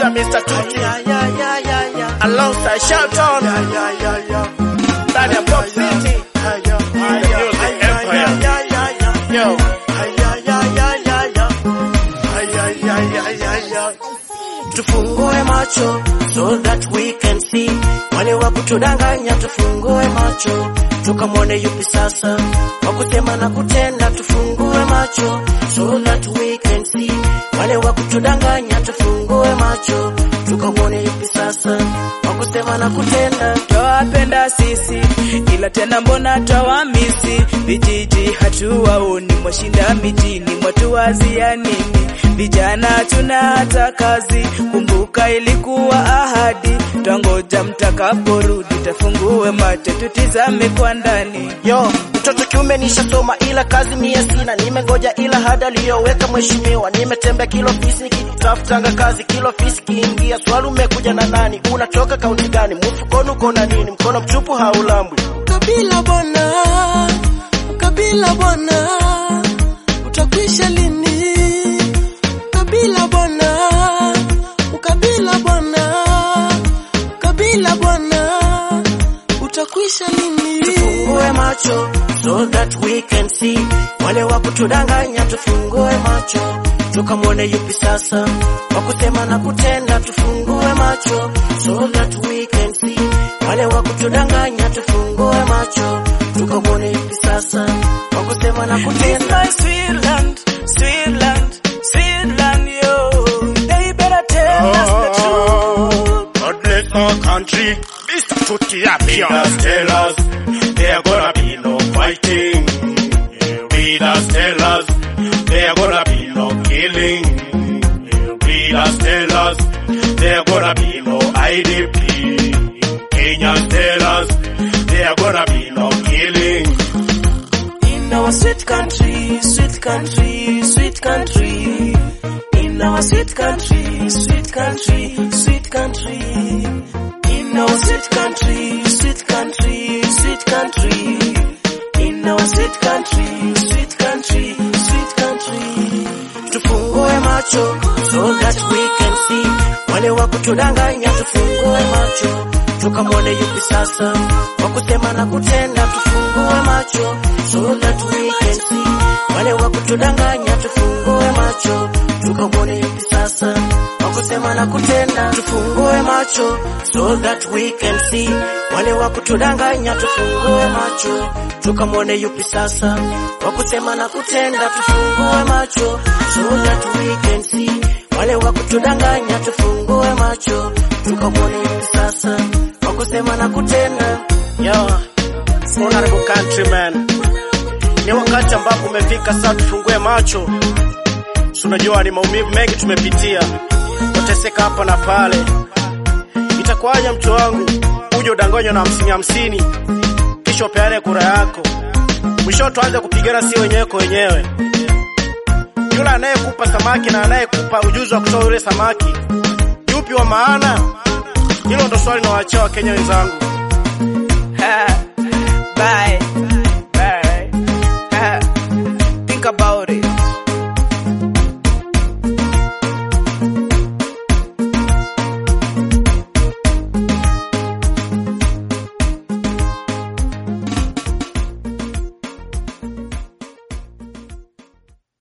Producer Mr. Tuti alongside Shelton ndani ya Pop City Music Empire. Yo. tufungue macho so that we can see wale wa kutudanganya tufungue macho tukamwone yupi sasa wa kusema na kutenda tufungue macho so that we can see wale wa kutudanganya tufungue macho tukamwone yupi sasa wa kusema na kutenda twawapenda sisi ila tena mbona twawamisi vijiji hatuwaoni mwashinda mijini mwatuwazia nini vijana tuna hata kazi kumbuka ilikuwa ahadi twangoja mtakaporudi tafungue macho tutizame kwa ndani Yo, mtoto kiume nishasoma ila kazi mie sina, nimengoja ila hada aliyoweka mheshimiwa. Nimetembea kilo fisi nikitafutanga kazi, kilo fisi kiingia. Swali umekuja na nani? Unatoka kaunti gani? Mfukoni uko na nini? Mkono mtupu haulambwi. Kabila bwana, kabila bwana, utakwisha lini? Kabila bwana, ukabila bwana, kabila bwana, utakwisha lini? Tufungue macho so that we can see wale wa kutudanganya, tufungue macho tukamwone yupi sasa wa kusema na kutenda. Tufungue macho so that we can see wale wa kutudanganya, tufungue macho tukamwone yupi sasa wa kusema na It's kutenda. my sweet land, sweet land, sweet land, yo. They better tell us the truth. God bless our country. Mr. Tuti up here. Leaders tell us there gonna be no fighting. Leaders tell us there gonna be no killing. Leaders tell us there gonna be no IDP. Kenyans tell us there gonna be no killing. In our sweet country, sweet country, sweet country. In our sweet country, sweet country, sweet country. In our sweet country, sweet country, sweet country. In our sweet country, sweet country, sweet country. tufungue macho so that we can see wale wa kutudanganya, tufungue macho tukamwone yupi sasa wa kusema na kutenda. Tufungue macho so that we can see wale wa kutudanganya, tufungue macho tukamwone yupi sasa wa kusema na kutenda. Tufungue macho so that we can see wale wa kutudanganya, tufungue macho tukamwone yupi sasa wa kusema na kutenda. Tufungue macho so that we can see wale wa kutudanganya, tufungue macho tukamwone yupi sasa wa kusema na kutenda. Yo, honorable countryman, ni wakati ambapo umefika sasa, tufungue macho. Si unajua ni maumivu mengi tumepitia, kuteseka hapa na pale. Itakuwaje mtu wangu uje udanganywa na hamsini hamsini, kisha upeane kura yako, mwisho tuanze kupigana si wenyewe kwa wenyewe. Yule anayekupa samaki na anayekupa ujuzi wa kutoa yule samaki, yupi wa maana? Hilo ndo swali nawaachia Wakenya wenzangu. Ha, Bye.